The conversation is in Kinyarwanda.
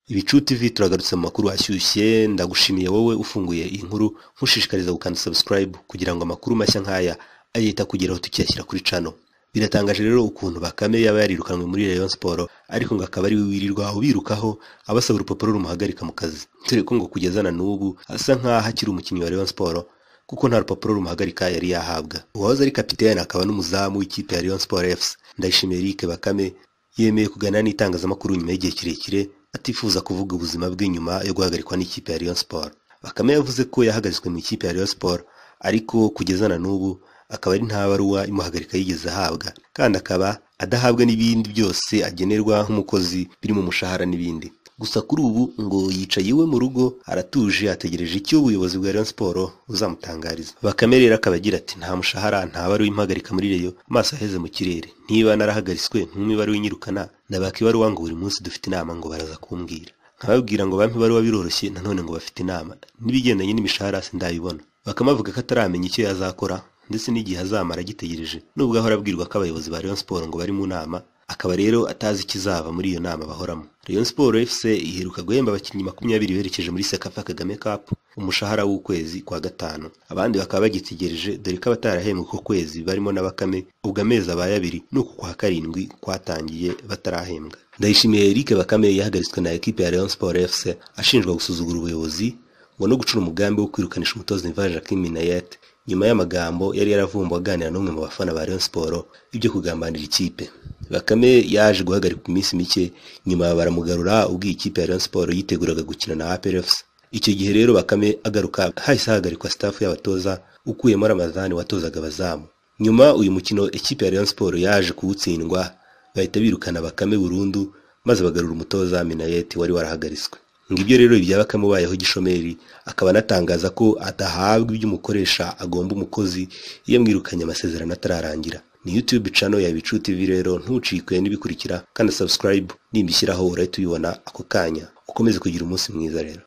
Ibicu TV turagarutse mu makuru ashyushye ndagushimiye wowe ufunguye iyi nkuru nkushishikariza gukanda subscribe kugira ngo amakuru mashya nk'aya ajye ahita akugeraho tukiyashyira kuri cano biratangaje rero ukuntu bakame yaba yarirukanwe muri Rayon Sport ariko ngo akaba ariwe wirirwa ubirukaho abasaba urupapuro rumuhagarika mu kazi dore ko ngo kugeza na n'ubu asa nk'aho akiri umukinnyi wa Rayon Sport kuko nta rupapuro rumuhagarika yari yahabwa uwahoze ari kapitene akaba n'umuzamu w'ikipe ya Rayon Sport FC Ndayishimiye Eric Bakame yemeye kuganira n'itangazamakuru nyuma y'igihe kirekire atifuza kuvuga ubuzima bwe nyuma yo guhagarikwa n'ikipe ya Rayon Sport Bakame yavuze ko yahagaritswe mu ikipe ya Rayon Sport ariko kugeza na n'ubu akaba ari nta baruwa imuhagarika yigeze ahabwa kandi akaba adahabwa n'ibindi byose agenerwa nk'umukozi birimo umushahara n'ibindi gusa kuri ubu ngo yicaye iwe mu rugo aratuje ategereje icyo ubuyobozi bwa Rayon Sport buzamutangariza Bakame rero akaba agira ati nta mushahara nta baruwa impagarika muri Rayon amaso aheze mu kirere niba narahagaritswe nk'imibaruwa inyirukana nabaka ibaruwa ngo buri munsi dufite inama ngo baraza kumbwira nkababwira ngo bampe ibaruwa biroroshye nanone ngo bafite inama n'ibigendanye n'imishahara sindayibona bakamavuga ko ataramenya icyo yazakora ndetse n'igihe azamara agitegereje nubwo ahora abwirwa ko abayobozi ba Rayon Sport ngo bari mu nama akaba rero atazi ikizava muri iyo nama bahoramo Rayon Sport FC iheruka guhemba abakinnyi makumyabiri berekeje muri Sekafa Kagame Cup umushahara w'ukwezi kwa gatanu abandi bakaba bagitegereje dore ko abatarahembwe uko kwezi barimo na Bakame ubwo amezi abaye abiri nuku kwa karindwi kwatangiye batarahembwa Ndayishimiye Eric Bakame yahagaritswe na ekipe ya Rayon Sport FC ashinjwa gusuzugura ubuyobozi ngo no gucura umugambi wo kwirukanisha umutoza Niva Jacques Minayet nyuma y'amagambo yari yaravumbuwe aganira n'umwe mu bafana ba Rayon Sport ibyo kugambanira ikipe Bakame yaje guhagarika iminsi mike nyuma baramugarura ubwo iyi kipe ya Rayon Sport yiteguraga gukina na APR FC icyo gihe rero Bakame agaruka hahise hahagarikwa staff y'abatoza ukuyemo Ramadhan watozaga abazamu nyuma uyu mukino ikipe ya Rayon Sport yaje kuwutsindwa bahita birukana Bakame burundu maze bagarura umutoza Minayeti wari warahagaritswe ngibyo rero ibya bakame ubayeho gishomeri akaba anatangaza ko adahabwa ibyo umukoresha agomba umukozi iyo amwirukanye amasezerano atararangira ni youtube cano ya bicu tv rero ntucikwe n'ibikurikira kandi subscribe nimbishyiraho urahita ubibona ako kanya ukomeze kugira umunsi mwiza rero